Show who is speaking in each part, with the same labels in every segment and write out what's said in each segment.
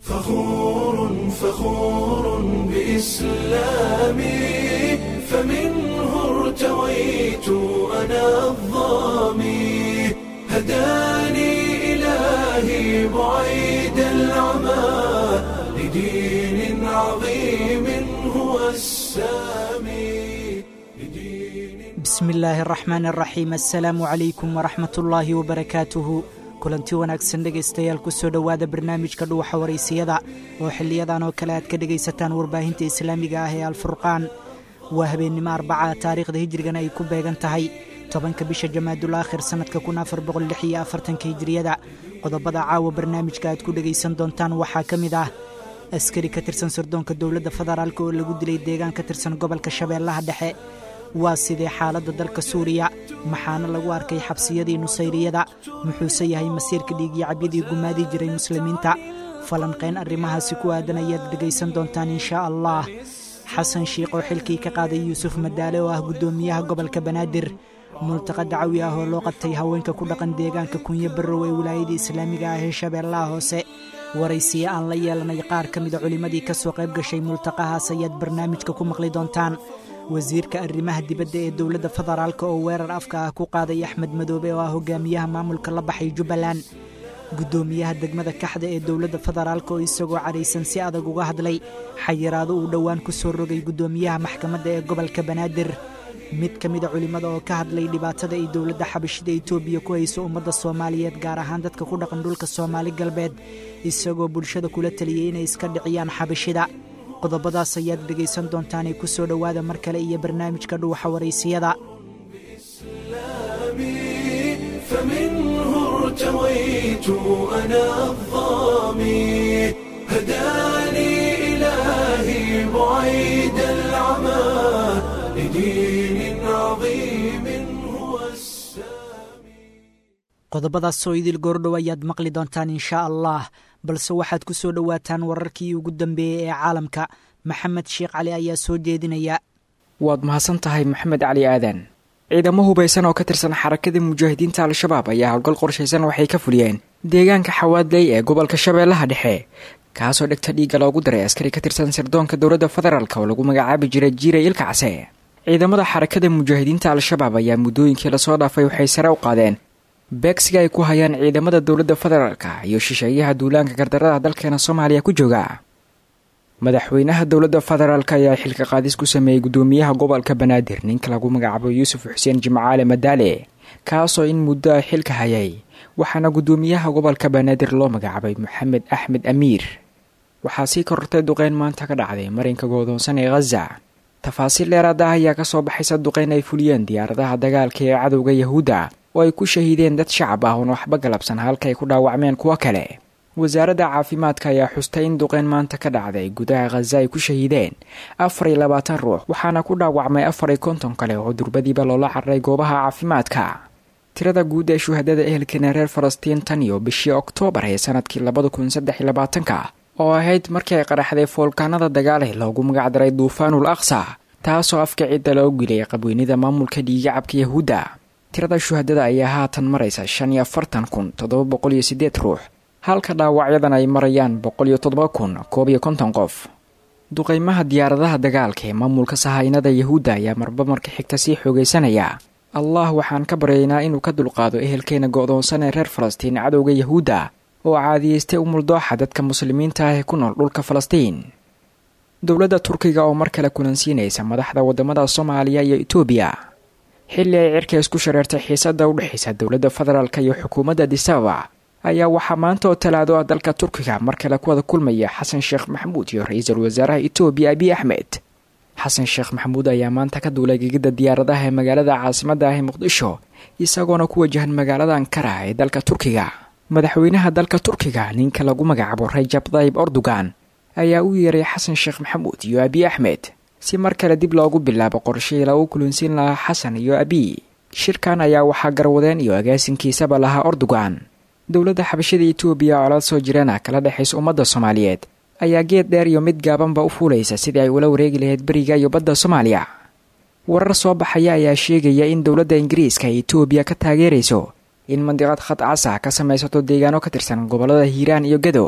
Speaker 1: فخور فخور بإسلامي فمنه ارتويت أنا الظامي هداني إلهي بعيد العمى لدين عظيم هو السامي لدين
Speaker 2: bismi illaahi araxmaan araxiim assalaamu calaykum waraxmat ullaahi wabarakaatuhu kulanti wanaagsan dhegaystayaal kusoo dhowaada barnaamijka dhuwaxa waraysiyada oo xiliyadan oo kale aad ka dhegaysataan warbaahinta islaamiga ah ee alfurqaan waa habeennimo arbaca taariikhda hijrigana ay ku beegan tahay tobanka bisha jamaadul aakhir sannadka kun afar boqol lix iyo afartanka hijriyada qodobada caawa barnaamijka aad ku dhegaysan doontaan waxaa ka mid ah askari ka tirsan sirdoonka dowladda federaalk oo lagu dilay deegaan ka tirsan gobolka shabeellaha dhexe waa sidee xaaladda dalka suuriya maxaana lagu arkay xabsiyadii nusayriyada muxuuse yahay masiirka dhiigyo cabyadii gumaadii jiray muslimiinta falanqayn arrimahaasi ku aadan ayaad dhegaysan doontaan inshaa allah xasan shiikh oo xilkii ka qaaday yuusuf madaale oo ah guddoomiyaha gobolka banaadir multaqa dacawi ah oo loo qabtay haweenka ku dhaqan deegaanka kunyo barrow ee wilaayada islaamiga ah ee shabeellaha hoose waraysiyo aan la yeelanay qaar ka mida culimmadii ka soo qayb gashay multaqahaas ayaad barnaamijka ku maqli doontaan wasiirka arrimaha dibadda ee dowladda federaalk oo weerar afka ah ku qaaday axmed madoobe oo ah hogaamiyaha maamulka la baxay jubbaland guddoomiyaha degmada kaxda ee dowladda federaalk oo isagoo cadhaysan si adag uga hadlay xayiraado uu dhowaan ku soo rogay guddoomiyaha maxkamadda ee gobolka banaadir mid ka mida culimmada oo ka hadlay dhibaatada ay dowladda xabashida etoobiya ku hayso ummadda soomaaliyeed gaar ahaan dadka ku dhaqan dhulka soomaali galbeed isagoo bulshada kula taliyey inay iska dhiciyaan xabashida qodobadaas ayaad dhegaysan doontaanee ku soo dhowaada mar kale iyo barnaamijka dhuwaxa waraysiyada
Speaker 1: فمنه ارتويت أنا الظامي هداني إلهي بعيد العمى لدين عظيم هو السامي
Speaker 2: qodobadaas oo idil goordhow ayaad maqli doontaan inshaa allah balse waxaad ku soo dhowaataan wararkii ugu dambeeyey ee caalamka maxamed sheekh cali ayaa soo jeedinaya
Speaker 3: waad mahadsan tahay maxamed cali aadan ciidamo hubaysan oo ka tirsan xarakada mujaahidiinta al-shabaab ayaa howlgal qorshaysan waxay ka fuliyeen deegaanka xawaadley ee gobolka shabeellaha dhexe kaasoo dhegta dhiigga loogu daray askari ka tirsan sirdoonka dowladda federaalk oo lagu magacaabi jiray jiiray ilkacse ciidamada xarakada mujaahidiinta al-shabaab ayaa muddooyinkii lasoo dhaafay waxay sare u qaadeen beegsiga ay ku hayaan ciidamada dowladda federaalka iyo shisheeyaha duulaanka gardarada dalkeena soomaaliya ku jooga madaxweynaha dowladda federaalk ayaa xilka qaadis ku sameeyey guddoomiyaha gobolka banaadir ninka lagu magacaabo yuusuf xuseen jimcaale madaale kaasoo in muddo ah xilka hayay waxaana guddoomiyaha gobolka banaadir loo magacaabay maxamed axmed amiir waxaa sii korortay duqeyn maanta ka dhacday marinka goodoonsan ee khaza tafaasiil dheeraad ah ayaa kasoo baxaysa duqeyn ay fuliyeen diyaaradaha dagaalka ee cadowga yahuudda oo ay ku shahiideen dad shacab ah oon waxba galabsan halka ay ku dhaawacmeen kuwo kale wasaaradda caafimaadka ayaa xustay in duqeyn maanta ka dhacday gudaha khaza ay ku shahiideen afar iyo labaatan ruux waxaana ku dhaawacmay afar iyo konton kale oo durbadiiba loola cararay goobaha caafimaadka tirada guud ee shuhadada ehelkeena reer falastiin tan iyo bishii oktoobar ee sanadkii labada kun saddex iyo labaatanka oo ahayd markii ay qaraxday foolkaanada dagaale loogu magacdaray duufaanul aqsa taasoo afka cidda loo gilay qabweynida maamulka dhiigacabka yahuudda tirada shuhadada ayaa haatan maraysa shan iyo afartan kun toddoba boqol iyo siddeed ruux halka dhaawacyadan ay marayaan boqol iyo toddoba kun koob iyo konton qof duqeymaha diyaaradaha dagaalka ee maamulka sahaynada yahuudda ayaa marba marka xigta sii xoogaysanaya allah waxaan ka baryaynaa inuu ka dulqaado ehelkeena go'doonsan ee reer falastiin cadowga yahuudda oo caadiyeystay umuldooxa dadka muslimiinta ah ee ku nool dhulka falastiin dowladda turkiga oo mar kale kulansiinaysa madaxda waddamada soomaaliya iyo etoobiya xilli ay cirka isku shareertay xiisadda u dhexaysa dowladda federaalk iyo xukuumadda disaba ayaa waxaa maanta oo talaado ah dalka turkiga mar kale ku wada kulmaya xasan sheekh maxamuud iyo ra-iisul wasaaraha etoobiya abiy axmed xasan sheekh maxamuud ayaa maanta ka duulay gegida diyaaradaha ee magaalada caasimadda ah ee muqdisho isagoona ku wajahan magaalada ankara ee dalka turkiga madaxweynaha dalka turkiga ninka lagu magacaabo rajab dayib erdogan ayaa u yeeray xasan sheekh maxamuud iyo abiy axmed si mar kale dib loogu bilaabo qorshihii lagu kulansiin lahaa xasan iyo abiy shirkan ayaa waxaa garwadeen iyo agaasinkiisaba lahaa erdogan dowladda xabashada etoobiya oo la soo jirana kala dhexaysa ummadda soomaaliyeed ayaa geed dheer iyo mid gaabanba u fuulaysa sidii ay ula wareegi lahayd beriga iyo badda soomaaliya warar soo baxaya ayaa sheegaya in dowladda ingiriiska ay etoobiya ka taageerayso in mandiqad khad cas ah ka samaysato deegaano ka tirsan gobollada hiiraan iyo gedo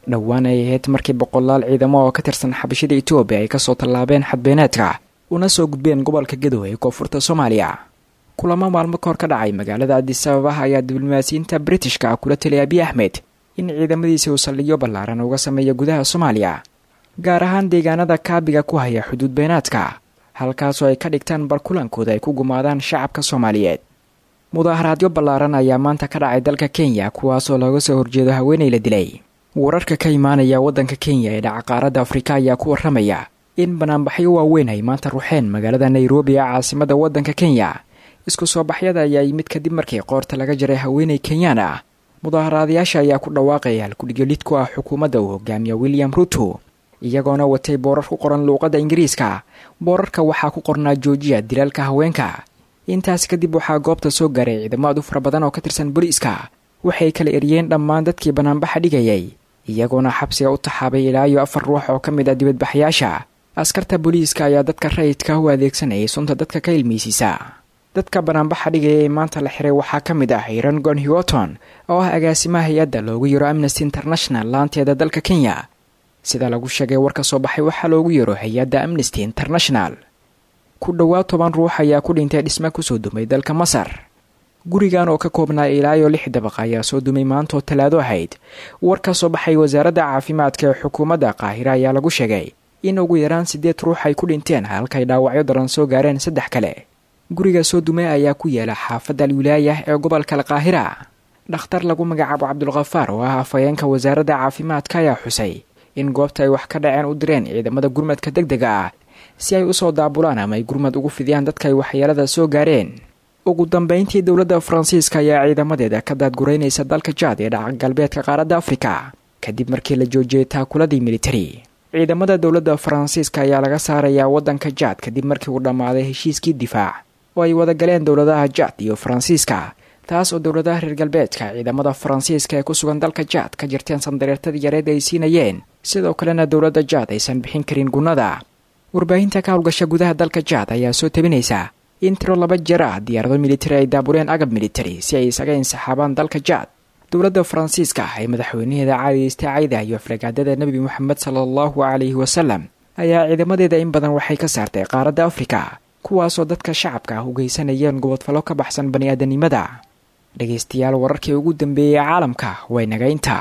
Speaker 3: dhowaan ay ahayd markii boqolaal ciidamo oo ka tirsan xabashida etoobiya ay kasoo tallaabeen xadbeeneedka una soo gudbeen gobolka gadow ee koonfurta soomaaliya kulamo maalmo kahor ka dhacay magaalada adisababah ayaa diblomaasiyiinta britishka kula taliya abiy axmed in ciidamadiisa uu saldhigyo ballaaran uga sameeya gudaha soomaaliya gaar ahaan deegaanada kaabiga ku haya xuduud beenaadka halkaasoo ay ka dhigtaan barkulankooda ay ku gumaadaan shacabka soomaaliyeed mudaaharaadyo ballaaran ayaa maanta ka dhacay dalka kenya kuwaasoo looga soo horjeedo haweenay la dilay wararka ka imaanaya waddanka kenya ee dhaca qaaradda afrika ayaa ku warramaya in banaanbaxyo waaweyn ay maanta ruxeen magaalada nairobi ee caasimada waddanka kenya isku soo baxyada ayaa yimid kadib markii qoorta laga jaray haweenay kenyaan ah mudaaharaadayaasha ayaa ku dhawaaqaya halkudhigolid ku ah xukuumadda uu hogaamiya william ruto iyagoona watay boorar ku qoran luuqadda ingiriiska boorarka waxaa ku qornaa joojiya dilaalka haweenka intaas kadib waxaa goobta soo gaaray ciidamo aad u fara badan oo ka tirsan booliiska waxay kala eriyeen dhammaan dadkii banaanbaxa dhigayay iyagoona xabsiga u taxaabay ilaa iyo afar ruux oo ka mid ah dibadbaxyaasha askarta booliiska ayaa dadka rayidka u adeegsanayay sunta dadka ka ilmeysiisa dadka banaanbaxa dhigaya ee maanta la xiray waxaa ka mid ah iran gon hiwoton oo ah agaasimaha hay-adda loogu yaro amnesty international laanteeda dalka kenya sida lagu sheegay war ka soo baxay waxaa loogu yaro hay-adda amnesty international ku dhowaad toban ruux ayaa ku dhintay dhisme kusoo dumay dalka masar gurigan oo ka koobnaa ilaa iyo lix dabaq ayaa soo dumay maantoo talaado ahayd war ka soo baxay wasaaradda caafimaadka ee xukuumadda qaahira ayaa lagu sheegay in ugu yaraan siddeed ruux ay ku dhinteen halkay dhaawacyo daran soo gaareen saddex kale guriga soo dumay ayaa ku yaala xaafadda alwilaayah ee gobolka alqaahira dhakhtar lagu magacaabo cabdulkhafaar oo ah afhayeenka wasaaradda caafimaadka ayaa xusay in goobta ay wax ka dhaceen u direen ciidamada gurmadka deg dega ah si ay usoo daabulaan ama ay gurmad ugu fidiyaan dadka ay waxyeelada soo gaareen ugu dambeyntii dowladda faransiiska ayaa ciidamadeeda ka daadguraynaysa dalka jaad ee dhaca galbeedka qaaradda afrika kadib markii la joojiyey taakuladii militari ciidamada dowladda faransiiska ayaa laga saarayaa waddanka jaad kadib markii uu dhammaaday heshiiskii difaac oo ay wada galeen dowladaha jaad iyo faransiiska taas oo dowladaha reer galbeedka ciidamada faransiiska ee ku sugan dalka jaad ka jirteen sandareertadii yareed ay siinayeen sidoo kalena dowladda jaad aysan bixin karin gunnada warbaahinta ka howlgasha gudaha dalka jaad ayaa soo tabinaysa in tiro laba jeer ah diyaarado militari ay daabureen agab militari si ay isaga insaxaabaan dalka jaad dowladda faransiiska ee madaxweynaheeda caadiyeystay cayda iyo afragaadada nebi moxamed sala allahu calayhi wasalam ayaa ciidamadeeda in badan waxay ka saartay qaaradda afrika kuwaasoo dadka shacabka ah u geysanayeen gobodfallo ka baxsan bani-aadanimada dhegaystayaal wararkii ugu dambeeyey caalamka way nagaynta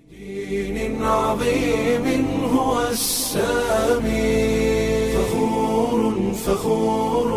Speaker 1: دين عظيم هو السامي فخور فخور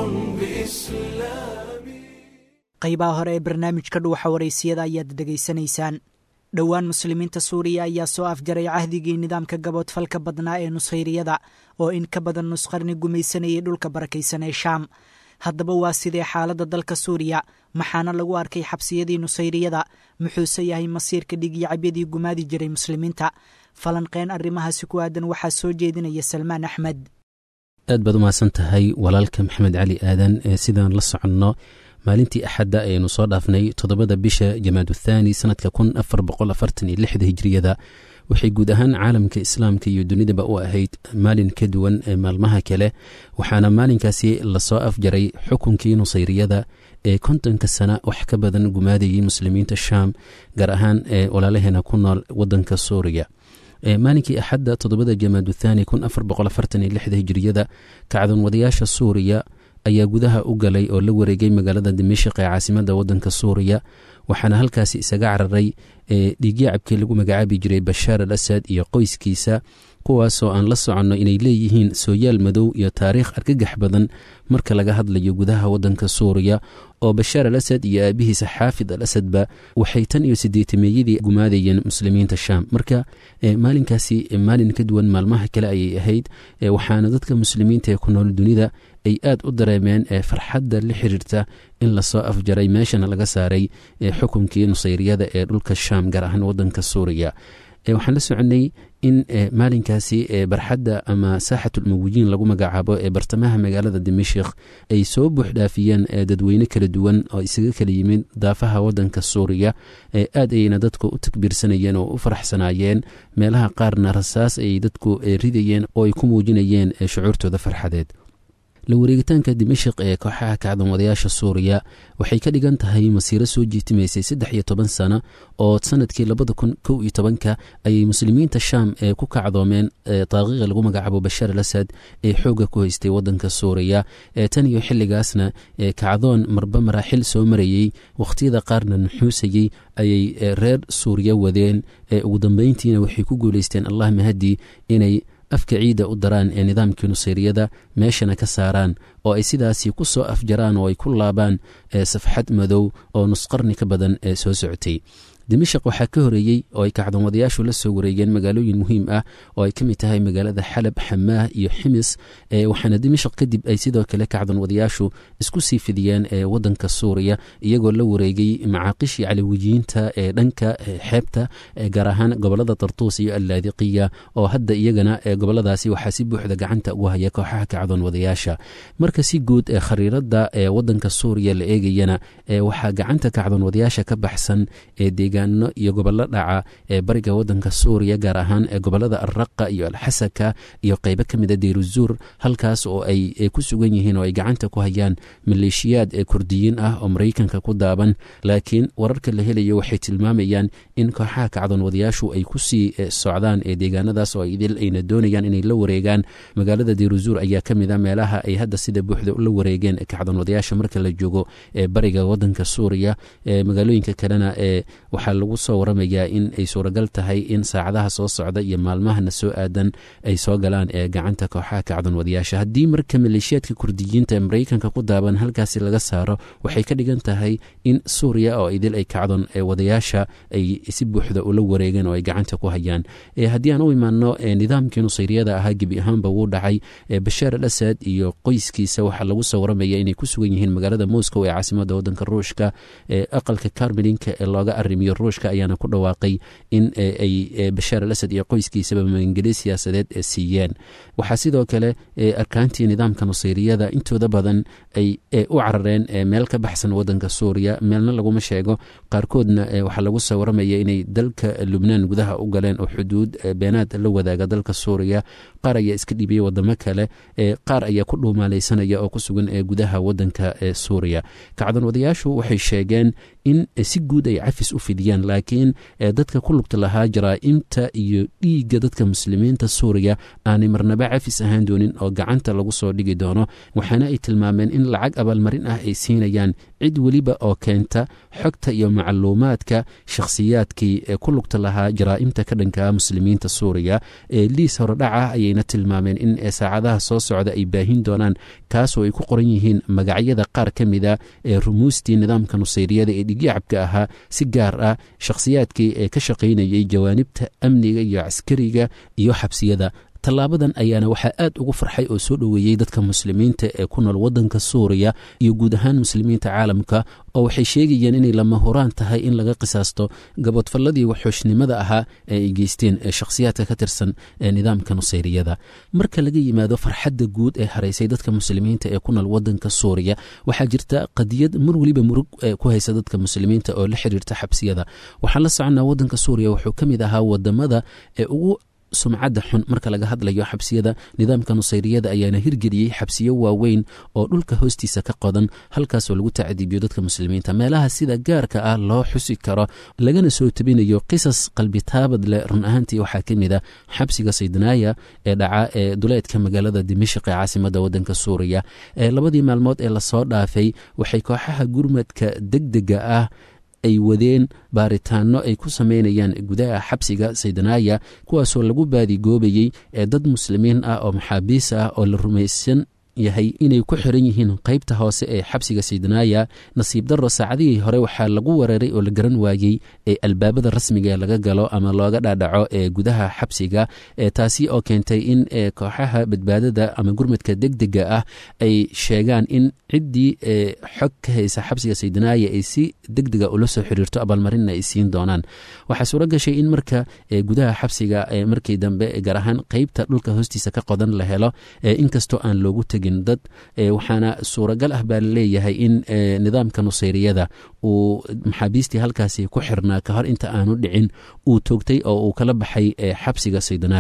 Speaker 1: بإسلامي
Speaker 2: qaybaha hore ee barnaamijka dhuuxa waraysiyada ayaad dhegaysanaysaan dhowaan muslimiinta suuriya ayaa soo afjaray cahdigii nidaamka gaboodfalka badnaa ee nushayriyada oo in ka badan nusqarni gumaysanayay dhulka barakaysan ee shaam haddaba waa sidee xaaladda dalka suuriya maxaana lagu arkay xabsiyadii nusayriyada muxuuse yahay masiirka dhigiicabyadii gumaadi jiray muslimiinta falanqeen arrimahaasi ku aadan waxaa soo jeedinaya salmaan axmed
Speaker 4: aad baad u mahadsan tahay walaalka maxamed cali aadan ee sidaan la soconno maalintii axadda ayaynu soo dhaafnay toddobada bisha jamaaduthani sanadka kun afar boqol afartan iyo lixda hijriyada waxay guud ahaan caalamka islaamka iyo dunidaba u ahayd maalin ka duwan ee maalmaha kale waxaana maalinkaasi lasoo afjaray xukunkii nusayriyada ee kontonka sana wax ka badan gumaadayay muslimiinta shaam gaar ahaan ee walaalaheena ku nool wadanka suuriya maalinkii axadda toddobada jamaaduthani kun afar boqol afartan iyo lixda hijriyada kacdoon wadayaasha suuriya ayaa gudaha u galay oo la wareegay magaalada dimashik ee caasimada wadanka suuriya waxaana halkaasi isaga cararay dhiigyacabkii lagu magacaabi jiray bashaar al asad iyo qoyskiisa kuwaasoo aan la soconno inay leeyihiin sooyaal madow iyo taariikh argagax badan marka laga hadlayo gudaha wadanka suuriya oo bashaar al asad iyo aabihiisa xaafid al asadba waxay tan iyo sideetameeyadii gumaadayeen muslimiinta shaam marka maalinkaasi maalin ka duwan maalmaha kale ayay ahayd waxaana dadka muslimiinta ee ku nool dunida ay aad u dareemeen farxadda la xiriirta in lasoo afjaray meeshana laga saaray xukunkii nusayriyada ee dhulka shaam gaar ahaan wadanka suuriya waxaan la soconay in maalinkaasi barxadda ama saaxatulmuwiyiin lagu magacaabo ee bartamaha magaalada dimashik ay soo buuxdhaafiyeen dadweyne kala duwan oo isaga kala yimid daafaha wadanka suuriya aad ayayna dadku u takbiirsanayeen oo u faraxsanaayeen meelaha qaarna rasaas ayay dadku ridayeen oo ay ku muujinayeen shucuurtooda farxadeed la wareegitaanka dimashik ee kooxaha kacdanwadayaasha suuriya waxay ka dhigan tahay masiiro soo jiitimaysay saddex iyo toban sano oo sanadkii labada kun kow iyo tobanka ayay muslimiinta shaam ee ku kacdoomeen daaqiiqa lagu magacaabo bashaar al asad ee xoogga ku haystay wadanka suuriya tan iyo xilligaasna kacdoon marba maraaxil soo marayey wakhtiyada qaarna nuxuusayey ayay reer suuriya wadeen ugu dambeyntiina waxay ku guuleysteen allah mahadii inay afka ciidda u daraan ee nidaamkii nusayriyada meeshana ka saaraan oo ay sidaasi ku soo afjaraan oo ay ku laabaan safxad madow oo nusqarni ka badan ee soo socotay dimashaq waxaa ka horeeyey oo ay kacdoonwadayaashu la soo wareegeen magaalooyin muhiim ah oo ay ka mid tahay magaalada xalab xamaah iyo ximis waxaana dimashaq kadib ay sidoo kale kacdoonwadayaashu isku sii fidiyeen wadanka suuriya iyagoo la wareegay macaaqishii calawiyiinta ee dhanka xeebta gaar ahaan gobolada tartuus iyo allaadiqiya oo hadda iyagana goboladaasi waxaa si buuxda gacanta ugu haya kooxaha kacdoonwadayaasha marka si guud ee khariirada ee wadanka suuriya la eegayana waxaa gacanta kacdoonwadayaasha ka baxsan ee deegaano iyo gobollo dhaca ee bariga wadanka suuriya gaar ahaan ee gobolada alraqa iyo alxasaka iyo qeybo ka mida deyruzuur halkaas oo ay ku sugan yihiin oo ay gacanta ku hayaan maleeshiyaad ee kurdiyiin ah oo maraykanka ku daaban laakiin wararka la helayo waxay tilmaamayaan in kooxaha kacdoonwadayaashu ay kusii socdaan ee deegaanadaas oo idil ayna doonayaan inay la wareegaan magaalada deyruzuur ayaa ka mid a meelaha ay hadda sida buuxda ula wareegeen kacdoonwadayaasha marka la joogo ee bariga wadanka suuriya magaalooyinka kalena ee waxaa lagu soo waramayaa in ay suuragal tahay in saacadaha soo socda iyo maalmahana soo aadan ay soo galaan ee gacanta kooxaha kacdoonwadayaasha haddii marka maleeshiyaadka kurdiyiinta ee maraykanka ku daaban halkaasi laga saaro waxay ka dhigan tahay in suuriya oo idil ay kacdoon wadayaasha ay si buuxda ula wareegeen oo ay gacanta ku hayaan haddii aan u imaano nidaamkii nusayriyada ahaa gebi ahaanba wuu dhacay bashaar al asad iyo qoyskiisa waxaa lagu soo waramaya inay ku sugan yihiin magaalada moscow ee caasimada wadanka ruushka aqalka karmelinka ee looga arimiyo ruushka ayaana ku dhawaaqay in ay bashaar al asad iyo qoyskiisaba magangeli siyaasadeed siiyeen waxaa sidoo kale arkaantii nidaamka nusayriyada intooda badan ay u carareen meel ka baxsan wadanka suuriya meelna laguma sheego qaarkoodna waxaa lagu soo waramaya inay dalka lubnaan gudaha u galeen oo xuduud beenaad la wadaaga dalka suuriya qaar ayaa iska dhibiyey wadamo kale qaar ayaa ku dhuumaaleysanaya oo ku sugan gudaha wadanka suuriya kacdoonwadayaashu waxay sheegeen in si guud ay cafis u fidiyaan laakiin dadka ku lugta lahaa jaraa'imta iyo dhiigga dadka muslimiinta suuriya aanay marnaba cafis ahaan doonin oo gacanta lagu soo dhigi doono waxaana ay tilmaameen in lacag abaalmarin ah ay siinayaan cid weliba oo keenta xogta iyo macluumaadka shakhsiyaadkii ee ku lugta lahaa jaraa'imta ka dhanka muslimiinta suuriya liis horodhaca ayayna tilmaameen in saacadaha soo socda ay baahin doonaan kaasoo ay ku qoran yihiin magacyada qaar ka mida ee rumuustii nidaamka nusayriyada ee dhigyacabka ahaa si gaar ah shakhsiyaadkii ee ka shaqaynayay jawaanibta amniga iyo caskariga iyo xabsiyada tallaabadan ayaana waxaa aad ugu farxay oo soo dhoweeyey dadka muslimiinta ee ku nool wadanka suuriya iyo guud ahaan muslimiinta caalamka oo waxay sheegayeen inay lama huraan tahay in laga qisaasto gabodfalladii waxooshnimada ahaa ee ay geysteen shakhsiyaadka ka tirsan ee nidaamka nusayriyada marka laga yimaado farxadda guud ee haraysay dadka muslimiinta ee ku nool wadanka suuriya waxaa jirta qadiyad mar weliba murug ku haysa dadka muslimiinta oo la xiriirta xabsiyada waxaan la soconnaa wadanka suuriya wuxuu ka mid ahaa wadamada ee ugu sumcadda xun marka laga hadlayo xabsiyada nidaamka nusayriyada ayaana hirgeliyey xabsiyo waaweyn oo dhulka hoostiisa ka qodan halkaasoo lagu tacdiibiyo dadka muslimiinta meelaha sida gaarka ah loo xusi karo lagana soo tabinayo qisas qalbitaabad leh run ahaantii waxaa ka mid a xabsiga saydnaaya ee dhaca ee duleedka magaalada dimashq ee caasimada wadanka suuriya labadii maalmood ee lasoo dhaafay waxay kooxaha gurmadka degdega ah ay wadeen baaritaano ay ku sameynayaan gudaha xabsiga saydanaaya kuwaasoo lagu baadigoobayey ee dad muslimiin ah oo maxaabiis ah oo la rumaysan yahay inay ku xiran yihiin qaybta hoose ee xabsiga saydanaaya nasiib darro saacadihii hore waxaa lagu weeraray oo la garan waayey ee albaabada rasmiga laga galo ama looga dhaadhaco ee gudaha xabsiga taasi oo keentay in kooxaha badbaadada ama gurmadka degdega ah ay sheegaan in ciddii xog ka haysa xabsiga saydanaaya ay si degdega ula soo xiriirto abaalmarinna ay siin doonaan waxaa suuro gashay in marka gudaha xabsiga markii dambe gaar ahaan qeybta dhulka hoostiisa ka qodan la helo inkastoo aan loogu tegin dad waxaana suuragal ah baa laleeyahay in nidaamka nusayriyada uu maxaabiistii halkaasi ku xirnaa ka hor inta aanu dhicin uu toogtay oo uu kala baxay xabsiga saydanaaya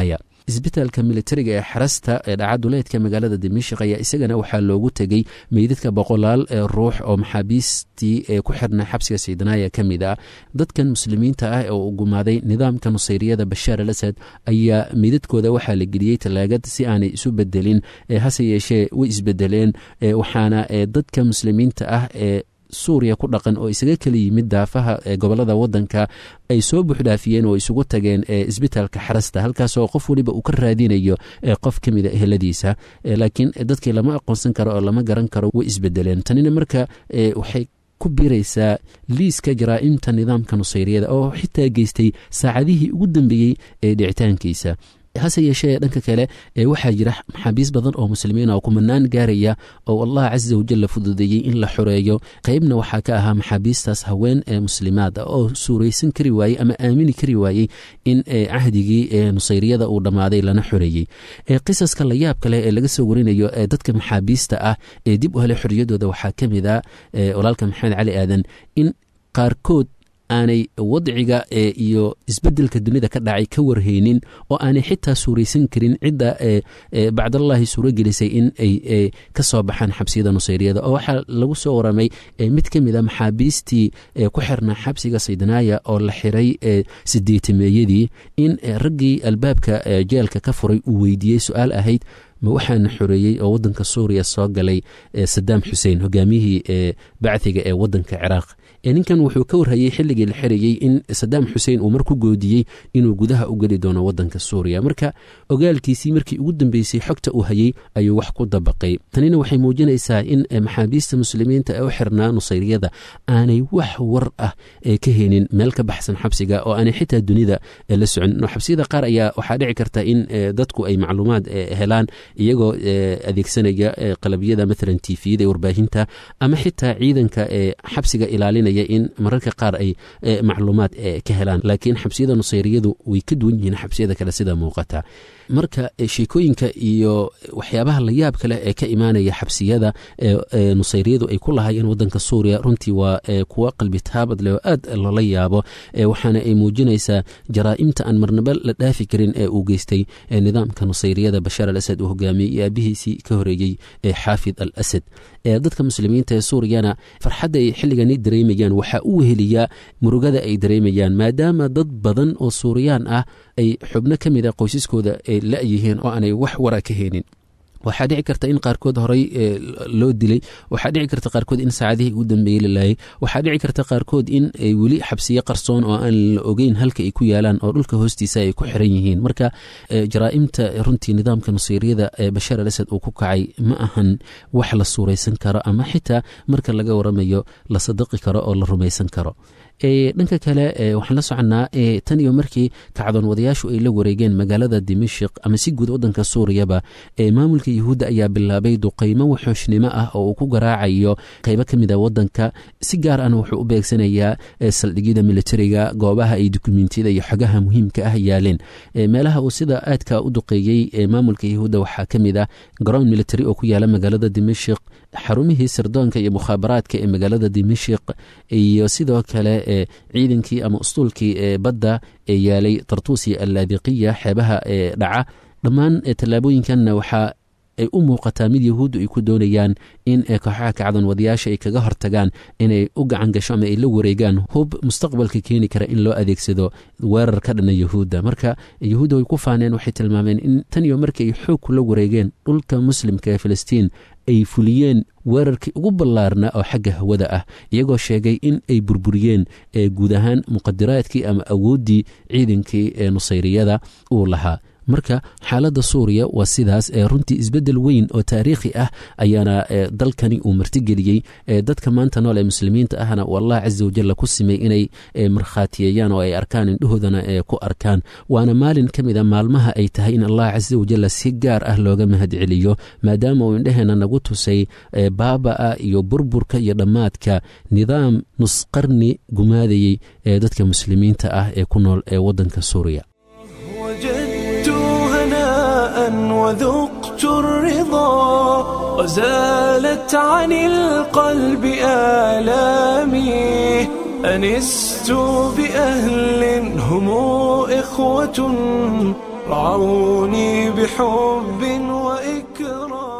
Speaker 4: isbitaalka militariga ee xarasta ee dhacaduleedka magaalada dimashik ayaa isagana waxaa loogu tegey meydadka boqolaal ruux oo maxaabiistii ee ku xirnaa xabsiga saydanaya ka mid ah dadkan muslimiinta ah oo u gumaaday nidaamka nusayriyada bashaar al asad ayaa meydadkooda waxaa la geliyey talaagad si aanay isu bedelin hase yeeshee way isbedeleen waxaana dadka muslimiinta ah ee suuriya ku dhaqan oo isaga kala yimid daafaha gobolada wadanka ay soo buuxdhaafiyeen oo isugu tageen isbitaalka xarasta halkaasoo qof weliba uu ka raadinayo qof ka mida eheladiisa laakiin dadkii lama aqoonsan karo oo lama garan karo way isbedeleen tanina marka waxay ku biiraysaa liiska jaraa'imta nidaamka nusayriyada oo xitaa geystay saacadihii ugu dambeeyey ee dhicitaankiisa hase yeeshee dhanka kale waxaa jira maxaabiis badan oo muslimiin oo kumanaan gaaraya oo allah casa wajal la fududeeyey in la xoreeyo qeybna waxaa ka ahaa maxaabiistaas haween ee muslimaad ah oo suuraysan kari waayey ama aamini kari waayey in cahdigii nusayriyada uu dhammaaday lana xoreeyey qisaska layaab kale ee laga soo warinayo dadka maxaabiista ah ee dib u helay xoriyadooda waxaa ka mid a walaalka maxamed cali aadan in qaarkood aanay wadciga iyo isbedelka dunida ka dhacay ka warhaynin oo aanay xitaa suuraysan karin cidda bacdallahi suuro gelisay in ay ka soo baxaan xabsiyada nusayriyada oo waxaa lagu soo waramay mid ka mid a maxaabiistii ku xirnaa xabsiga saydanaaya oo la xiray sideetameeyadii in raggii albaabka jeelka ka furay uu weydiiyey su-aal ahayd ma waxaana xoreeyey oo wadanka suuriya soo galay sadaam xuseen hogaamiyihii bacdiga ee wadanka ciraaq ninkan wuxuu ka warhayey xilligii la xirayey in sadaam xuseen uu mar ku goodiyey inuu gudaha u geli doono wadanka suuriya marka ogaalkiisii markii ugu dambeysay xogta uu hayey ayuu wax ku dabaqay tanina waxay muujinaysaa in maxaabiista muslimiinta ee u xirnaa nusayriyada aanay wax war ah ka helin meel ka baxsan xabsiga oo aanay xitaa dunida la socon xabsiyada qaar ayaa waxaa dhici karta in dadku ay macluumaad helaan iyagoo adeegsanaya qalabyada maalan tifiyada warbaahinta ama xitaa ciidanka xabsiga ilaalinaya in mararka qaar ay macluumaad ka helaan laakiin xabsiyada nusayriyadu way ka duwan yihiin xabsiyada kale sida muuqata marka sheekooyinka iyo waxyaabaha layaab kale ee ka imaanaya xabsiyada nusayriyadu ay ku lahaayeen wadanka suuriya runtii waa kuwa qalbi taabad leh oo aad loola yaabo waxaana ay muujinaysaa jaraa'imta aan marnaba la dhaafi karin ee uu geystay nidaamka nusayriyada bashaar al asad uu hogaamiyey iyo aabihiisii ka horeeyey xaafid al asad dadka muslimiinta ee suuriyana farxadda ay xilligani dareemayaan waxaa u weheliyaa murugada ay dareemayaan maadaama dad badan oo suuriyaan ah ay xubno ka mid a qoysaskooda ay la-yihiin oo aanay wax wara ka heenin waxaa dhici karta in qaarkood horey loo dilay waxaa dhici karta qaarkood in saacadihii ugu dambeeyey la laayay waxaa dhici karta qaarkood in ay weli xabsiyo qarsoon oo aan la ogeyn halka ay ku yaalaan oo dhulka hoostiisa ay ku xiran yihiin marka jaraa'imta runtii nidaamka nusayriyada ee bashaar al asad uu ku kacay ma ahan wax la suuraysan karo ama xitaa marka laga waramayo la sadaqi karo oo la rumaysan karo dhanka kale waxaan la soconnaa tan iyo markii kacdoon wadayaashu ay la wareegeen magaalada dimashik ama si guud wadanka suuriyaba maamulka yuhuudda ayaa bilaabay duqaymo waxooshnimo ah oo uu ku garaacayo qeybo ka mid a wadanka si gaar ahna wuxuu u beegsanayaa saldhigyada militariga goobaha ay dukumentiyada iyo xogaha muhiimka ah yaaleen meelaha uu sida aadka u duqeeyey maamulka yuhuudda waxaa ka mid ah garoon military oo ku yaala magaalada dimashik xarumihii sirdoonka iyo mukhaabaraadka ee magaalada dimashik iyo sidoo kale ciidankii ama ustuulkii ee badda ee yaalay tartuusi allaadiqiya xeebaha ee dhaca dhammaan tallaabooyinkanna waxaa ay u muuqataa mid yahuuddu ay ku doonayaan in kooxaha kacdan wadayaasha ay kaga hortagaan inay u gacan gasho ama ay la wareegaan hub mustaqbalka keeni kara in loo adeegsado weerar ka dhana yahuudda marka yahuudda way ku faaneen waxay tilmaameen in tan iyo markii ay xoog kula wareegeen dhulka muslimka ee filistiin ay fuliyeen weerarkii ugu ballaarnaa oo xagga hawada ah iyagoo sheegay in ay burburiyeen guud ahaan muqadiraadkii ama awooddii ciidankii ee nusayriyada uu lahaa marka xaaladda suuriya waa sidaas runtii isbeddel weyn oo taariikhi ah ayaana dalkani uu martigeliyey dadka maanta nool ee muslimiinta ahna uu allah casa wajalla ku simay inay markhaatiyeeyaan oo ay arkaan indhahoodana ku arkaan waana maalin ka mid a maalmaha ay tahay in allah casa wajalla si gaar ah looga mahad celiyo maadaama uu indheheena nagu tusay baaba'a iyo burburka iyo dhammaadka nidaam nusqarni gumaadayey ee dadka muslimiinta ah ee ku nool ee waddanka suuriya
Speaker 1: وذقت الرضا وزالت عن القلب آلامي أنست بأهل هم إخوة رعوني بحب وإكرام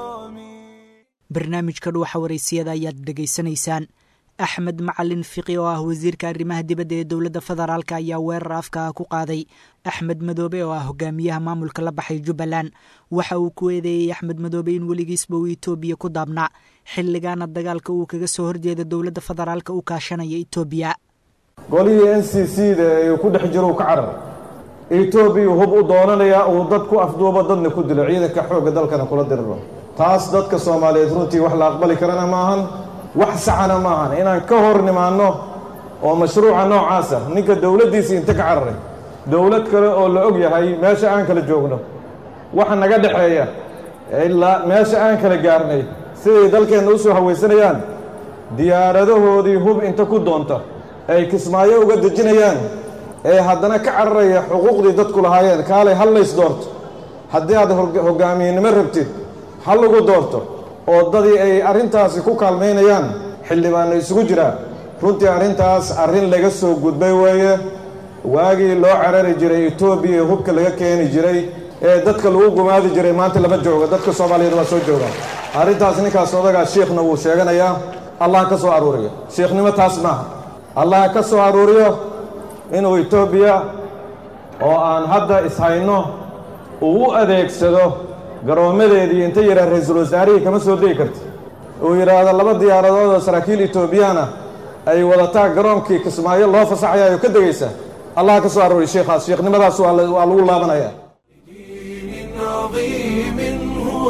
Speaker 2: barnaamijka dhuuxa waraysiyada ayaad dhegaysanaysaan axmed macalin fiqi oo ah wasiirka arrimaha dibadda ee dowladda federaalk ayaa weerar afka ah ku qaaday axmed madoobe oo ah hogaamiyaha maamulka la baxay jubbaland waxa uu ku eedeeyey axmed madoobe in weligiisba uu etoobiya ku daabnaa xilligaana dagaalka uu kaga soo horjeeda dowladda federaalka u kaashanaya etoobiya
Speaker 5: golihii n c c da ee ku dhex jiro ka carar etoobiya hub u doonanayaa uu dad ku afduubo dadna ku dilo ciidanka xoogga dalkana kula diriro taas dadka soomaaliyeed runtii wax la aqbali karana maahan wax saxana maahan inaan ka hor nimaanno oo mashruuca noocaasa ninka dowladdiisii inta ka cararay dowlad kale oo la og yahay meesha aan kala joogno waxa naga dhexeeya ilaa meesha aan kala gaarnay siday dalkeenna u soo hawaysanayaan diyaaradahoodii hub inta ku doonta ay kismaayo uga dejinayaan ee haddana ka cararaya xuquuqdii dadku lahaayeen kaalay hallays doorto haddii aad hoggaamiyenimo rabtid ha lagu doorto oo dadii ay arrintaasi ku kaalmaynayaan xildhibaanna isugu jiraa runtii arrintaas arrin laga soo gudbay weeye waagii loo carari jiray etoobiya ee hubka laga keeni jiray ee dadka lagu gumaadi jiray maanta lama joogo dadka soomaaliyeed waa soo joogaan arrintaas ninkaas odagaa shiikhna wuu sheeganayaa allah ka soo aruuriyo shiikhnimo taas maaha allah ka soo aruuriyo inuu etoobiya oo aan hadda ishayno uu u adeegsado garoommadeedii inta yidhaha ra-iisul wasaarihii kama soo degi karti uu yidhaahdo laba diyaaradood oo saraakiil etoobiyaana ay wadataa garoonkii kismaayo loo fasaxayaayo ka degaysa allah ka soo arooriy sheikhaas sheikhnimadaas waa lagu laabanaya
Speaker 1: دين عظيم هو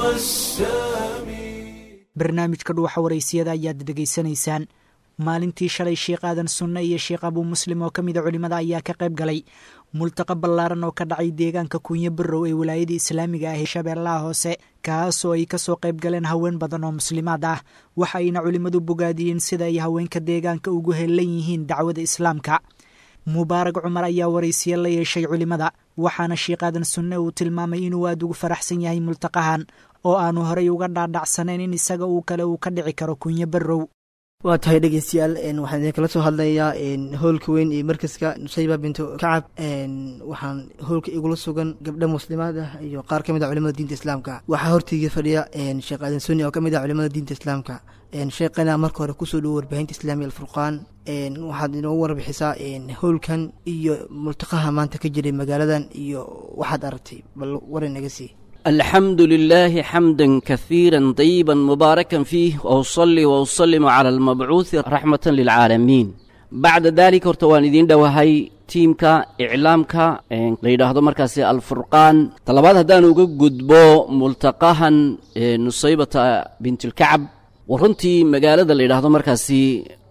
Speaker 1: السامي
Speaker 2: barnaamijka dhuuxa waraysiyada ayaad dhegaysanaysaan maalintii shalay sheekh aadan sunne iyo sheekh abuu muslim oo ka mida culimmada ayaa ka qayb galay multaqa ballaaran oo ka dhacay deegaanka kunyo barrow ee wilaayada islaamiga ah ee shabeellaha hoose kaasoo ay kasoo qayb galeen haween badan oo muslimaad ah waxa ayna culimmadu bogaadiyeen sida ay haweenka deegaanka ugu heellan yihiin dacwada islaamka mubaarag cumar ayaa waraysiye la yeeshay culimmada waxaana sheekh aadan sunne uu tilmaamay inuu aada ugu faraxsan yahay multaqahan oo aanu horay uga dhaadhacsanayn in isaga uu kale uu ka dhici karo kunyo barrow
Speaker 6: waa tahay dhegeystayaal waxaan idinkala soo hadlayaa hoolka weyn iyo markaska nusayba bintu kacab waxaan hoolka igula sugan gabdho muslimaad ah iyo qaar ka mid a culimada diinta islaamka waxaa horteyga fadhiya sheekh aadan suni oo ka mid ah culimada diinta islaamka sheekhana marka hore kusoo dhowo warbaahinta islaamiya alfurqaan waxaad inoogu warbixisaa hoolkan iyo multaqaha maanta ka jiray magaaladan iyo waxaad aragtay bal war inaga sii
Speaker 7: الحمد لله حمدا كثيرا طيبا مباركا فيه وأصلي وأسلم على المبعوث رحمة للعالمين بعد ذلك hortawaan idiin dhowahay tiimka iclaamka la yidhaahdo markaasi alfurqaan talabaad haddaan uga gudbo multaqahan nusaybata bintilkacab wa runtii magaalada la yidhaahdo markaasi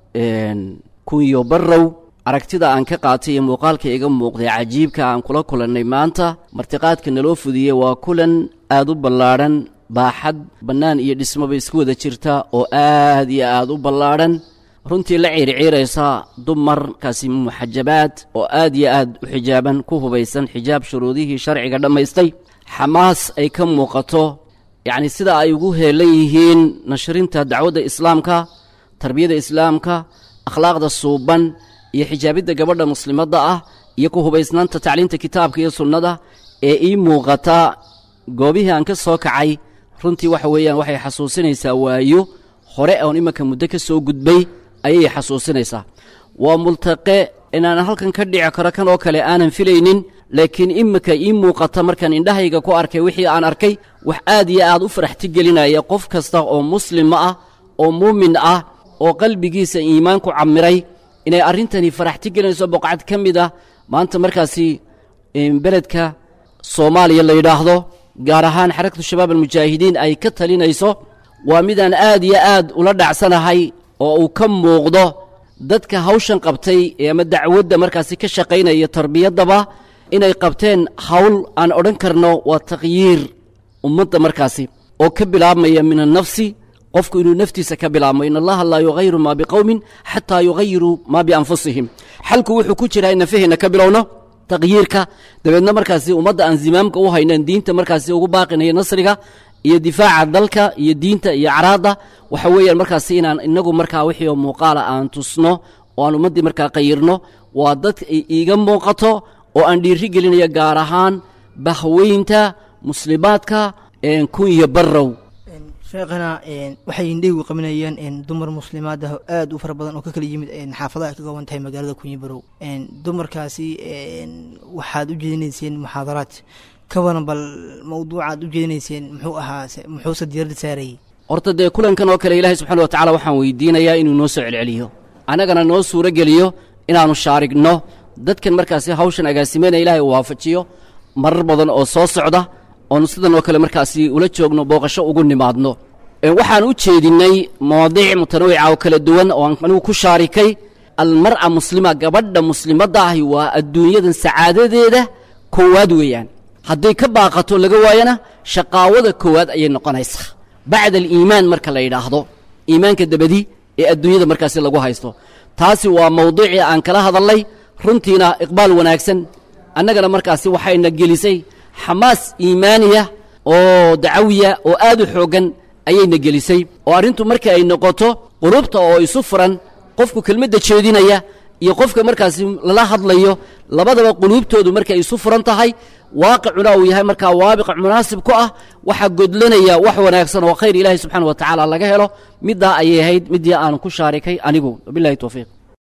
Speaker 7: kunyo barrow aragtida aan ka qaatay iyo muuqaalka iga muuqday cajiibka aan kula kulannay maanta martiqaadka naloo fudiyey waa kulan aad u ballaadhan baaxad bannaan iyo dhismoba isku wada jirta oo aad iyo aad u ballaadhan runtii la ciirciiraysa dumarkaasi muxajabaad oo aad iyo aad u xijaaban ku hubaysan xijaab shuruudihii sharciga dhammaystay xamaas ay ka muuqato yacni sida ay ugu heelan yihiin nashrinta dacwadda islaamka tarbiyada islaamka akhlaaqda suuban iyo xijaabidda gabadha muslimadda ah iyo ku hubaysnaanta tacliinta kitaabka iyo sunnada ee ii muuqata goobihii aan ka soo kacay runtii waxa weeyaan waxay xasuusinaysaa waayo hore oon imanka muddo ka soo gudbay ayay xasuusinaysaa waa multaqe inaan halkan ka dhici karo kan oo kale aanan filaynin laakiin iminka ii muuqata markaan indhahayga ku arkay wixii aan arkay wax aad iyo aad u faraxti gelinaya qof kasta oo muslima ah oo muumin ah oo qalbigiisa iimaanku camiray inay arrintani faraxti gelinayso boqcad ka mid ah maanta markaasi beledka soomaaliya la yidhaahdo gaar ahaan xarakatu shabaab almujaahidiin ay ka talinayso waa midaan aad iyo aad ula dhacsanahay oo uu ka muuqdo dadka hawshan qabtay ee ama dacwadda markaasi ka shaqaynaya tarbiyaddaba inay qabteen hawl aan odhan karno waa takhyiir ummadda markaasi oo ka bilaabmaya min annafsi qofku inuu naftiisa ka bilaabmo in allaha laa yugayiru maa biqowmin xataa yugayiruu maa bianfusihim xalku wuxuu ku jiraa in nafaheenna ka bilowno taqyiirka dabeedna markaasi ummadda aan zimaamka u haynan diinta markaasi ugu baaqinayo nasriga iyo difaaca dalka iyo diinta iyo caraadda waxa weeyaan markaasi inaan inagu markaa wixii oo muuqaala aan tusno oo aan ummaddii markaa qayirno waa dad iiga muuqato oo aan dhiiri gelinayo gaar ahaan bahweynta muslimaadka kunya barrow
Speaker 6: sheekhana waxay indhehigu qabanayeen dumar muslimaad ah oo aad u fara badan oo ka kala yimid xaafadaha ay ka kooban tahay magaalada kunyi barow dumarkaasi waxaad u jeedinayseen muxaadaraad ka waran bal mawduucaad u jeedinayseen muxuu ahaa muxuuse diiradda saarayay
Speaker 7: horta dee kulankan oo kale ilaahay subxana wa tacala waxaan weydiinayaa inuu noo soo celceliyo annagana noo suuro geliyo inaannu shaarigno dadkan markaasi hawshan agaasimeynaya ilahay uu waafajiyo marar badan oo soo socda oonu sidan oo kale markaasi ula joogno booqasho ugu nimaadno waxaan u jeedinnay mawaadiic mutanawica oo kala duwan oo aan anigu ku shaarikay almar'a muslima gabadha muslimadda ahi waa adduunyadan sacaadadeeda koowaad weeyaan hadday ka baaqato laga waayana shaqaawada koowaad ayay noqonaysaa bacda aliimaan marka la yidhaahdo iimaanka dabadi ee adduunyada markaasi lagu haysto taasi waa mawduucii aan kala hadalnay runtiina iqbaal wanaagsan annagana markaasi waxayna gelisay xamaas iimaaniya oo dacawiya oo aad u xooggan ayayna gelisay oo arrintu marka ay noqoto qulubta oo isu furan qofku kelmadda jeedinaya iyo qofka markaasi lala hadlayo labadaba quluubtoodu markay isu furan tahay waaqicuna uu yahay markaa waabiq munaasib ku ah waxaa godlanaya wax wanaagsan oo khayr ilaahi subxaana wa tacaala laga helo middaa ayay ahayd midii aanu ku shaarikay anigu wabilahi towfiiq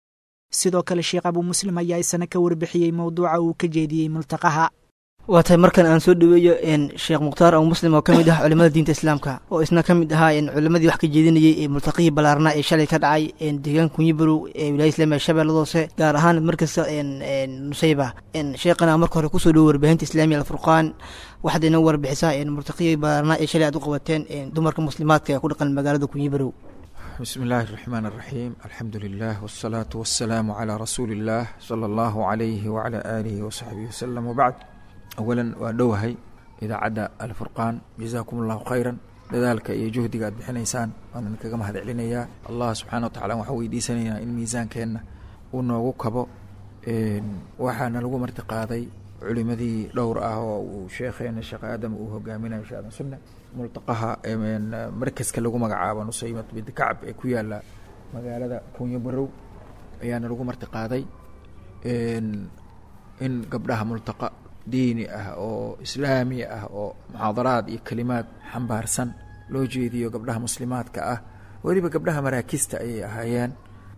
Speaker 2: sidoo kale sheekh abuu muslim ayaa isana ka warbixiyey mowduuca uu ka jeediyey multaqaha
Speaker 6: waa tahay markan aan soo dhaweeyo sheekh mukhtaar abu muslim oo ka mid ah culimada diinta islaamka oo isna ka mid ahaa culimadii wax ka jeedinayey ee multaqihii ballaarnaa ee shalay ka dhacay deegaan kunyibarow ee wilaaya islamiga shabeellada hoose gaar ahaan markasta nusayba sheekhana marka hore kusoo dhawo warbaahinta islaamiya alfurqaan waxaad ina warbixisaa multaqihii ballaarnaa ee shalay aad u qabateen dumarka muslimaadka ee ku dhaqan magaalada kunyibarow
Speaker 8: بسم الله الرحمن الرحيم الحمد لله والصلاة والسلام على رسول الله صلى الله عليه وعلى آله وصحبه وسلم وبعد أولا وأدوهي إذا عدا الفرقان جزاكم الله خيرا dadaalka iyo juhdiga aad bixinaysaan waanan kaga mahad celinayaa allah subxaana wa tacala waxaan weydiisanaynaa in miisaankeenna uu noogu kabo waxaana lagu marti qaaday culimadii dhowr ah oo uu sheekheena sheekh aadam uu hogaaminayo sheekh aadan sunne multaqaha markaska lagu magacaabo nusaymat bint kacab ee ku yaala magaalada kunyo barow ayaana lagu marti qaaday in gabdhaha multaqa diini ah oo islaami ah oo muxaadaraad iyo kelimaad xambaarsan loo jeediyo gabdhaha muslimaadka ah weliba gabdhaha maraakista ayay ahaayeen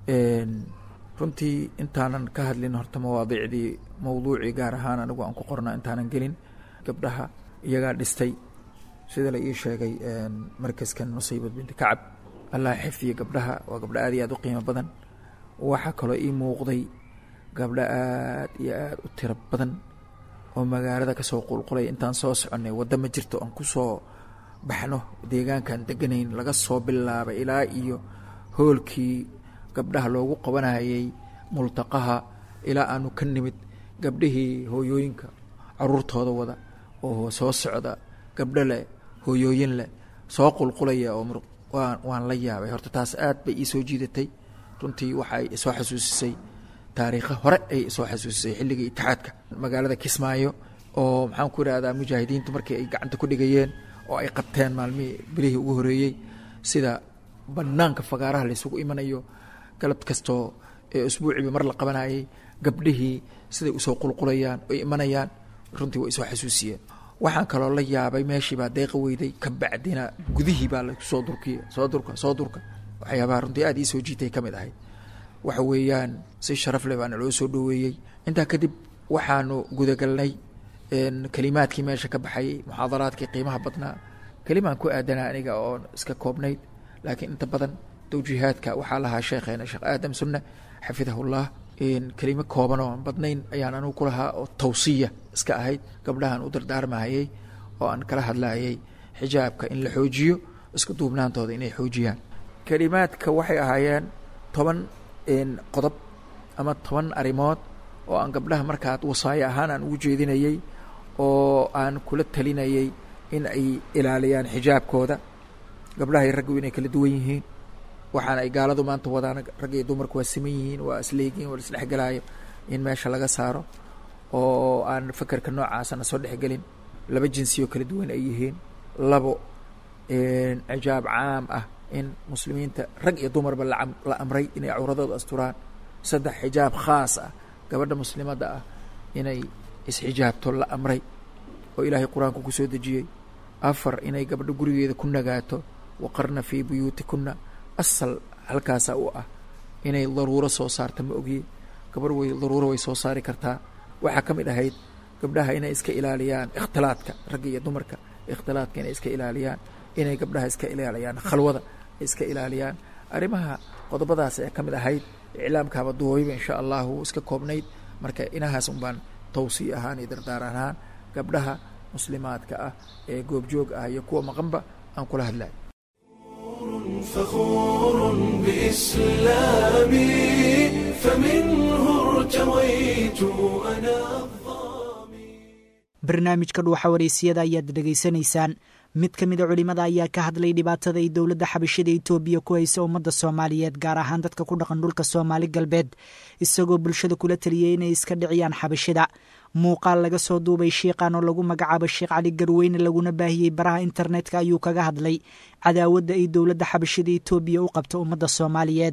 Speaker 8: runtii intaanan ka hadlin horta mawaadiicdii mawduucii gaar ahaan anigu aan ku qorna intaanan gelin gabdhaha iyagaa dhistay sida la ii sheegay markaskan nusaybad binti kacab allah xifdiya gabdhaha waa gabdho aad iyo aad u qiimo badan waxaa kaloo ii muuqday gabdho aad iyo aad u tiro badan oo magaalada kasoo qulqulay intaan soo soconnay waddo ma jirto aan kusoo baxno deegaankaan deganayn laga soo bilaabay ilaa iyo hoolkii gabdhaha loogu qabanayay multaqaha ilaa aanu ka nimid gabdhihii hooyooyinka caruurtooda wada oo soo socda gabdho leh hooyooyin leh soo qulqulaya oo waan waan la yaabay horta taas aad bay iisoo jiidatay runtii waxay isoo xasuusisay taariikha hore ay isoo xasuusisay xilligii itixaadka magaalada kismaayo oo maxaan ku idhahdaa mujaahidiintu markii ay gacanta ku dhigayeen oo ay qabteen maalmihii bilihii ugu horeeyey sida banaanka fagaaraha laysugu imanayo galab kastoo ee usbuuciiba mar la qabanayay gabdhihii siday usoo qulqulayaan oy imanayaan runtii way isoo xasuusiyeen waxaan kaloo la yaabay meeshii baa deeqa weyday ka bacdina gudihii baa lasoo durkiya soo durka soo durka waxyaabaha runtii aad iisoo jiitay ka mid ahayd waxa weeyaan si sharaf leh baana loo soo dhoweeyey intaa kadib waxaanu gudagalnay kelimaadkii meesha ka baxayay muxaadaraadkii qiimaha badnaa kelimaan ku aadanaa aniga oo iska koobnayd laakiin inta badan tawjiihaadka waxaa lahaa sheekheena sheekh aadam sunne xafidahullah kelimo kooban oo aan badnayn ayaan anigu ku lahaa oo tawsiya iska ahayd gabdhahan u dardaarmahayay oo aan kala hadlayay xijaabka in la xoojiyo iska duubnaantooda inay xoojiyaan kelimaadka waxay ahaayeen toban qodob ama toban arrimood oo aan gabdhaha markaa wasaayo ahaan aan ugu jeedinayey oo aan kula talinayay in ay ilaaliyaan xijaabkooda gabdhaha iyo raggu inay kala duwan yihiin waxaana ay gaaladu maanta wadaan rag iyo dumarku waa siman yihiin waa isleegiin waa la isdhexgelaayo in meesha laga saaro oo aan fakerka noocaasana soo dhexgelin laba jinsi oo kala duwan ay yihiin labo cijaab caam ah in muslimiinta rag iyo dumarba la amray inay cawradooda asturaan saddex xijaab khaas ah gabadha muslimadda ah inay isxijaabto la amray oo ilaahay qur-aanku ku soo dejiyey afar inay gabdho gurigeeda ku nagaato waqarna fii buyuutikunna asal halkaasaa u ah inay daruuro soo saarta ma ogiye gabar way daruuro way soo saari kartaa waxaa ka mid ahayd gabdhaha inay iska ilaaliyaan ikhtilaadka ragga iyo dumarka ikhtilaadka inay iska ilaaliyaan inay gabdhaha iska ilaaliyaan khalwada iska ilaaliyaan arrimaha qodobadaas ee ka mid ahayd iclaamkaaba duwayba insha allahu iska koobnayd marka inahaas un baan tawsiya ahaan iyo dardaar ahaan gabdhaha muslimaadka ah ee goobjoog ah iyo kuwa maqanba aan kula hadlayo
Speaker 1: فخور بإسلامي فمنه ارتويت أنا
Speaker 2: barnaamijka dhuuxa wareysiyada ayaad dhegaysanaysaan mid ka mida culimmada ayaa ka hadlay dhibaatada ay dowladda xabashida etoobiya ku haysa ummadda soomaaliyeed gaar ahaan dadka ku dhaqan dhulka soomaali galbeed isagoo bulshada kula taliyey inay iska dhiciyaan xabashida muuqaal laga soo duubay shiiqan oo lagu magacaabo sheekh cali garweyne laguna baahiyey baraha internetka ayuu kaga hadlay cadaawadda ay dowladda xabashida etoobiya u qabta ummadda soomaaliyeed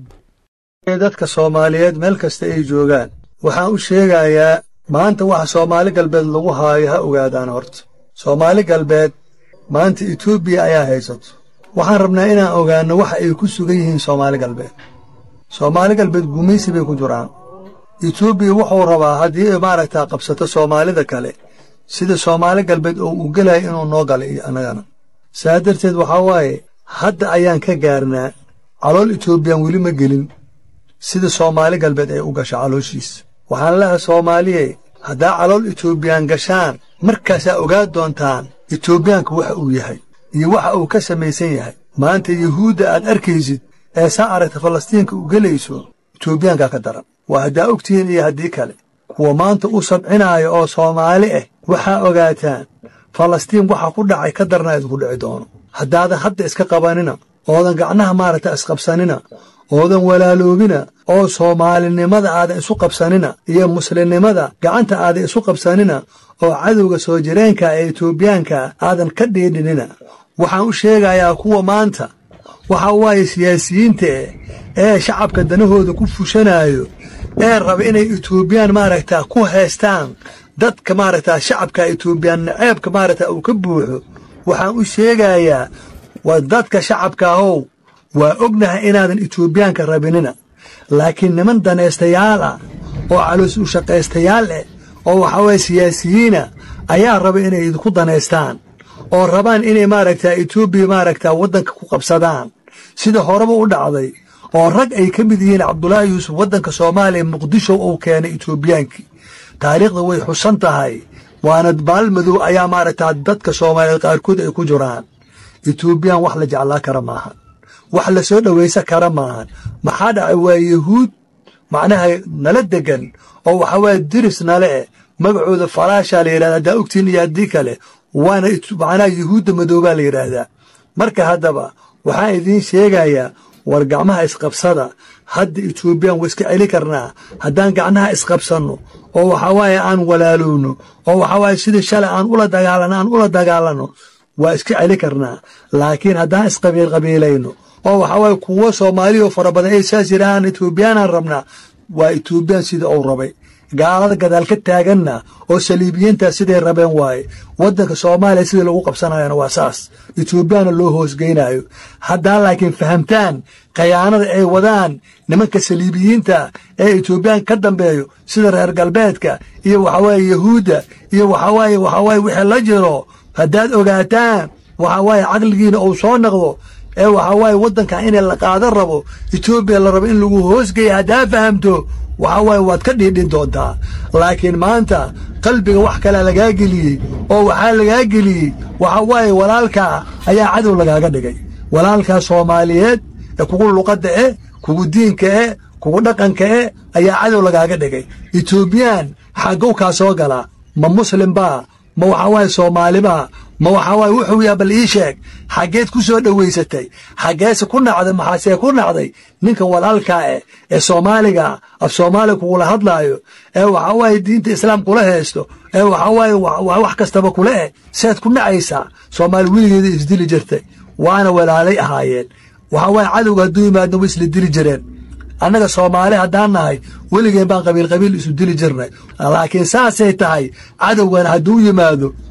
Speaker 9: dadka soomaaliyeed meel kasta ay joogaan waxaan u sheegayaa maanta waxa soomaali galbeed lagu haayo ha ogaadaan horta soomaali galbeed maanta etoobiya ayaa haysato waxaan rabnaa inaan ogaanno waxa ay ku sugan yihiin soomaali galbeed soomaali galbeed gumaysi bay ku jiraan etoobiya wuxuu rabaa haddii ay maaragtaa qabsato soomaalida kale sida soomaali galbeed oo uu gelaya inuu noo gala iyo annagana saa darteed waxaa waaye hadda ayaan ka gaarnaa calool etoobiyaan weli ma gelin sida soomaali galbeed ay u gasho calooshiisa waxaan leehay soomaaliye haddaa calool etoobiyaan gashaan markaasaa ogaa doontaan etoobiyaanka waxa uu yahay iyo waxa uu ka samaysan yahay maanta yuhuudda aad arkaysid ee saa aragta falastiinka u gelayso etoobiyaankaa ka daran waa haddaa ogtihiin iyo haddii kale kuwa maanta u sabcinaayo oo soomaali ah waxaa ogaataan falastiin waxa ku dhacay ka darna idinku dhici doono haddaadan hadda iska qabanina oodan gacnaha maaragta isqabsanina oodan walaaloobina oo soomaalinimada aadan isu qabsanina iyo muslimnimada gacanta aadan isu qabsanina oo cadowga soo jireenka ee etoobiyaanka aadan ka dhiidhinina waxaan u sheegayaa kuwa maanta waxa waaye siyaasiyiinta eh ee shacabka danahooda ku fushanaayo ee raba inay etoobiyaan maaragtaa ku haystaan dadka maaragtaa shacabka etoobiyaan naceebka maaragtaa uu ka buuxo waxaan u sheegayaa waa dadka shacabka ahow waa ognahay inaadan etoobiyaanka rabinina laakiin niman danaystayaal ah oo caloos u shaqaystayaal eh oo waxaa waye siyaasiyiina ayaa raba inay idinku danaystaan oo rabaan inay maaragtaa etoobiya maaragtaa waddanka ku qabsadaan sida horeba u dhacday oo rag ay ka mid yihiin cabdulaahi yuusuf waddanka soomaaliya muqdisho uu keenay etoobiyaankii taariikhda way xusan tahay waana baalmadow ayaa maaragtaa dadka soomaaliyeed qaarkood ay ku jiraan etoobiyaan wax la jeclaa kara maahan wax la soo dhowaysa kara maahan maxaa dhacay waa yahuud macnaha nala degan oo waxaa waaya diris nale eh magacooda falaashaa la yidhahda haddaa ogtiin iyo haddii kale waana macnaha yuhuudda madoobaa la yidhaahdaa marka haddaba waxaan idiin sheegayaa war gacmaha isqabsada hadda etoobiyaan waa iska celi karnaa haddaan gacnaha isqabsanno oo waxaa waaye aan walaalowno oo waxaa waaye sida shalay aan ula dagaalano aan ula dagaalanno waa iska celi karnaa laakiin haddaan isqabiil qabiilayno oo waxaa waaye kuwo soomaaliya oo fara badan ay saas yidhaahaan etoobiyaanaan rabnaa waa etoobiyaan sida uu rabay gaalada gadaal ka taaganna oo saliibiyiintaa siday rabeen waaye waddanka soomaaliya sidii lagu qabsanayana waa saas etoobiyaana loo hoosgeynayo haddaa laakiin fahamtaan khayaanada ay wadaan nimanka saliibiyiinta ee etoobiyaan ka dambeeyo sida reer galbeedka iyo waxawaaye yahuudda iyo waxawaaye waxawaaye wixii la jiro haddaad ogaataan waxawaaye caqligiina uu soo naqdo ee waxaa waaye waddankan in la qaadan rabo etoobiya la rabo in lagu hoosgeeya haddaa fahamto waxaa waaye waad ka dhiidhin doontaa laakiin maanta qalbiga wax kalea lagaa geliyey oo waxaa lagaa geliyey waxaa waaye walaalkaa ayaa cadow lagaaga dhigay walaalkaa soomaaliyeed ee kugu luqadda eh kugu diinka eh kugu dhaqanka eh ayaa cadow lagaaga dhigay etoobiyaan xaggow kaa soo galaa ma muslimbaa ma waxaa waaye soomaalibaa ma waxaa waaye wuxuu yaha bal ii sheeg xaggeed ku soo dhowaysatay xaggeese ku nacday maxaasee ku nacday ninkan walaalkaa eh ee soomaaliga af soomaaliga kugula hadlaayo ee waxaa waaye diinta islaam kula haysto ee waxaa waaye wax kastaba kula eh seed ku nacaysaa soomaali weligeeda isdili jirtay waana walaalay ahaayeen waxaa waaye cadowga hadduu yimaadna way isla dili jireen annaga soomaali haddaan nahay weligeen baan qabiil qabiil isu dili jirnay laakiin saasay tahay cadowgana hadduu yimaado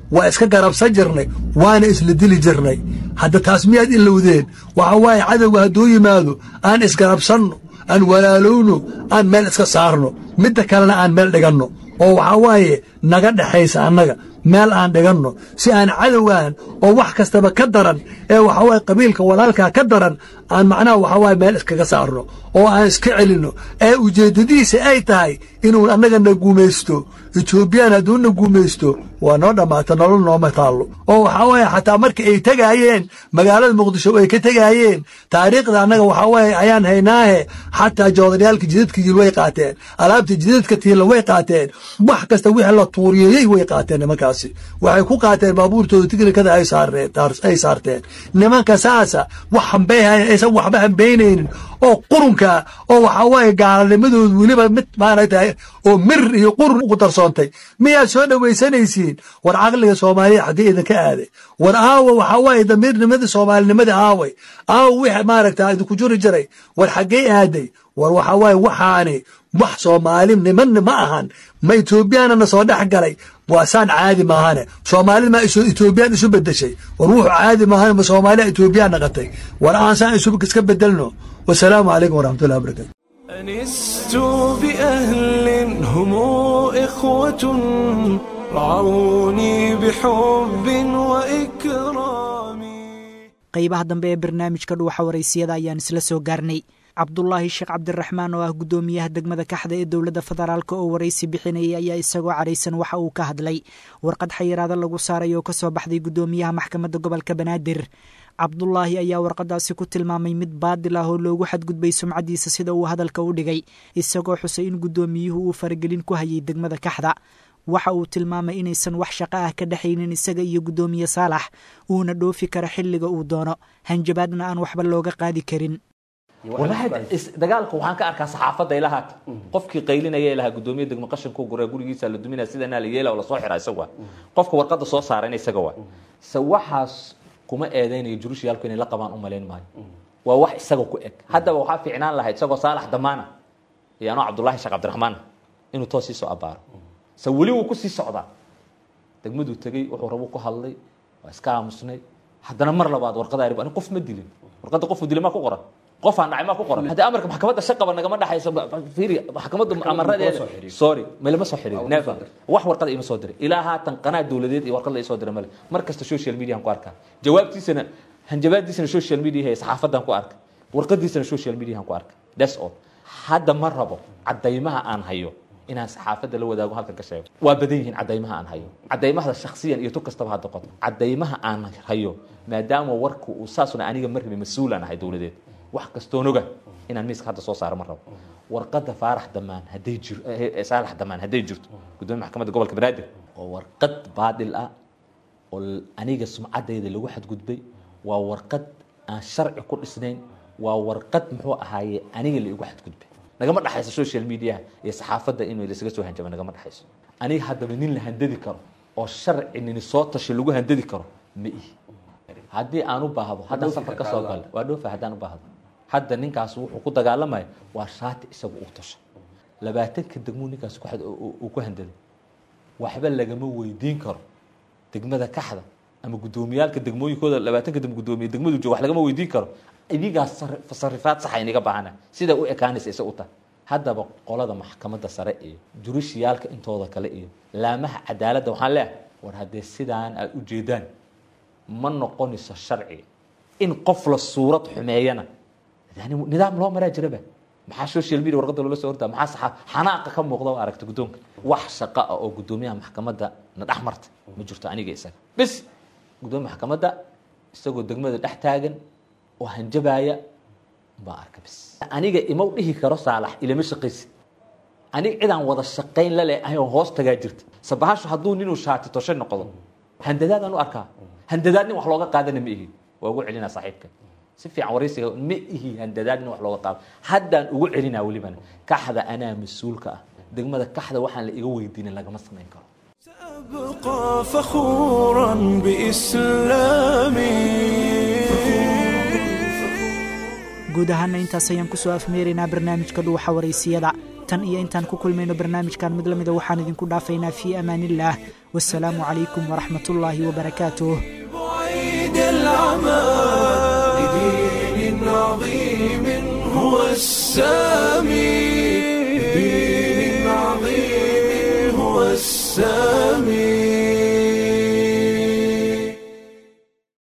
Speaker 9: waa iska garabsan jirnay waana isla dili jirnay hadda taas miyaad ilowdeen waxa waaye cadowga hadduu yimaado aan isgarabsanno aan walaalowno aan meel iska saarno midda kalena aan meel dhiganno oo waxaa waaye naga dhexaysa annaga meel aan dhiganno si aan cadowgan oo wax kastaba ka daran ee waxaa waaye qabiilka walaalkaa ka daran aan macnaha waxaa waaye meel iskaga saarno oo aan iska celinno ee ujeeddadiisa ay tahay inuu annaga na guumaysto etoobiyaan hadduu na guumaysto waa noo dhammaata nolol nooma taallo oo waxaa waaye xataa marka ay tegaayeen magaalada muqdisho ay ka tegaayeen taariikhda annaga waxaa waaye ayaan haynaahe xataa joodaryaalka jidadka yil way qaateen alaabta jidadka tiila way qaateen wax kasta wixii la tuuriyeeyey way qaateen nimankaasi waxay ku qaateen baabuurtooda tignikada ay saarteen nimanka saasa wax hambeehayn aysan waxba hambeynaynin oo qurunka oo waxaa waaye gaalanimadoodu weliba mid maaragtay oo mir iyo qurun ugu darsoontay miyaad soo dhowaysanaysiin war caqliga soomaaliya xaggee idinka aaday war aawa waxaa waaye damiirnimadii soomaalinimadii aaway aawa wixii maaragta idinku juri jiray war xaggee aaday war waxaa waaye waxaani wax soomaali nimanni ma ahan ma etoobiyaanana soo dhex galay waa saan caadi maahane soomaalida ma etoobiyaan isu bedeshay war wuxuu caadi maahane ma soomaaliya etoobiyaan naqatay war aan saan iska bedelno wasalaamu calaykum waraxmatullahi wabarakatu
Speaker 1: أنست بأهل هم إخوة رعوني بحب وإكرام
Speaker 2: qaybaha dambe ee barnaamijka dhuuxa waraysiyada ayaan isla soo gaarnay cabdulaahi sheekh cabdiraxmaan oo ah guddoomiyaha degmada kaxda ee dowladda federaalk oo waraysi bixinayay ayaa isagoo caraysan waxa uu ka hadlay warqad xayiraado lagu saaray oo kasoo baxday guddoomiyaha maxkamadda gobolka banaadir cabdulaahi ayaa warqadaasi ku tilmaamay mid baadil ah oo loogu xadgudbay sumcaddiisa sida uu hadalka u dhigay isagoo xusay in guddoomiyuhu uu faragelin ku hayay degmada kaxda waxa uu tilmaamay inaysan wax shaqo ah ka dhexaynin isaga iyo guddoomiye saalax uuna dhoofi karo xilliga uu doono hanjabaadna aan waxba looga qaadi karin
Speaker 10: walahi dagaalka waxaan ka arkaa saxaafadda ilahaata qofkii qaylinaya ilaha gudoomiye degmo qashinka gura gurigiisa la duminaya sidanaa la yeela oo lasoo xira isaga waa qofka warqadda soo saarayna isaga waa se waxaas kuma eedeynayo jurushiyaalku inay la qabaan u malayn maayo waa wax isaga ku eg haddaba waxaa fiicnaan lahayd isagoo saalax damaana iyo anoo cabdullaahi sheekh cabdiraxmaan inuu toos sii soo abaaro se weli wuu ku sii socdaa degmaduu tegey wuxuu rabu ku hadlay waa iska aamusnay haddana mar labaad warqada arib ani qof ma dilin warqadda qofuu dilay maa ku qoran qof aan dhacay maa ku qoran haddii amarka maxkamadda shaqaba nagama dhexayso fiiri maxkamadda amaradeeda sorry malama soo xiriirin never wax warqada ima soo diray ilaa haatan qanaa dowladeed iyo warqad la isoo diray male mar kasta social media ku arkaa jawaabtiisana hanjabaadiisana social media ee saxaafadan ku arka warqadiisana social media ku arka that's all hadda ma rabo cadaymaha aan hayo inaan saxaafadda la wadaago halkan ka sheego waa badan yihiin cadaymaha aan hayo cadaymahada shaksiyan iyo tu kastaba hadda qoto cadaymaha aan hayo maadaama warku uu saasuna aniga ma rabin mas-uulaan ahay dowladeed wax kastoon oga inaan miiska hadda soo saaro ma rabo warqadda faarax damaan hadday jir saalax damaan hadday jirto gudoomiya maxkamadda gobolka banaadir oo warqad baadil ah oo aniga sumcadayda lagu xadgudbay waa warqad aan sharci ku dhisnayn waa warqad muxuu ahaaye aniga la igu xadgudbay nagama dhexayso social media iyo saxaafadda inuu lasaga soo hanjaba nagama dhexayso aniga haddaba nin la handadi karo oo sharci nini soo tashay lagu handadi karo ma ihi haddii aan u baahdo haddaan safar ka soo galo waa dhoofa haddaan u baahdo hadda ninkaas wuxuu ku dagaalamaya waa shaati isagu uu tashay labaatanka degmuu ninkaas uu ku handaday waxba lagama weydiin karo degmada kaxda ama guddoomiyaalka degmooyinkooda labaatanka degmo guddoomiye degmadu jooga wax lagama weydiin karo idigaas sarifaad saxa iniga baahana sida u ekaanaysa isa u tahay haddaba qolada maxkamadda sare iyo jurishiyaalka intooda kale iyo laamaha cadaaladda waxaan leeyahay war haddee sidaan aad u jeedaan ma noqonayso sharci in qof la suurad xumeeyana yani nidaam loo maraa jiraba maxaa social media warqadda loola soo hortaa maxaa saxa xanaaqa ka muuqda oo aragta guddoonka wax shaqo ah oo guddoomiyaha maxkamadda na dhex marta ma jirto aniga isaga bis guddoomiya maxkamadda isagoo degmada dhex taagan oo hanjabaaya baa arka bis aniga ima dhihi karo saalax ilama shaqaysid aniga cidaan wada shaqayn la leeahay oo hoos tagaa jirta sabahashu hadduu ninuu shaati toshay noqdo handadaadaan u arkaa handadaad nin wax looga qaadana ma ihi waa ugu celinaa saaxiibka si fiican waraysiga ma ihi handadaad nin wax looga qaado haddaan ugu celinaa welibana kaxda anaa mas-uulka ah degmada kaxda waxaan la iga weydiinin lagama samayn karo
Speaker 1: أبقى فخورا بإسلامي
Speaker 2: guud ahaana intaas ayaan kusoo afmeeraynaa barnaamijka dhuuxa waraysiyada tan iyo intaan ku kulmayno barnaamijkan mid la mida waxaan idinku dhaafaynaa fii amaaniillaah wasalaamu calaykum waraxmatullaahi wabarakaatuh
Speaker 1: بعيد العمى لدين عظيم هو السامي لدين عظيم هو السامي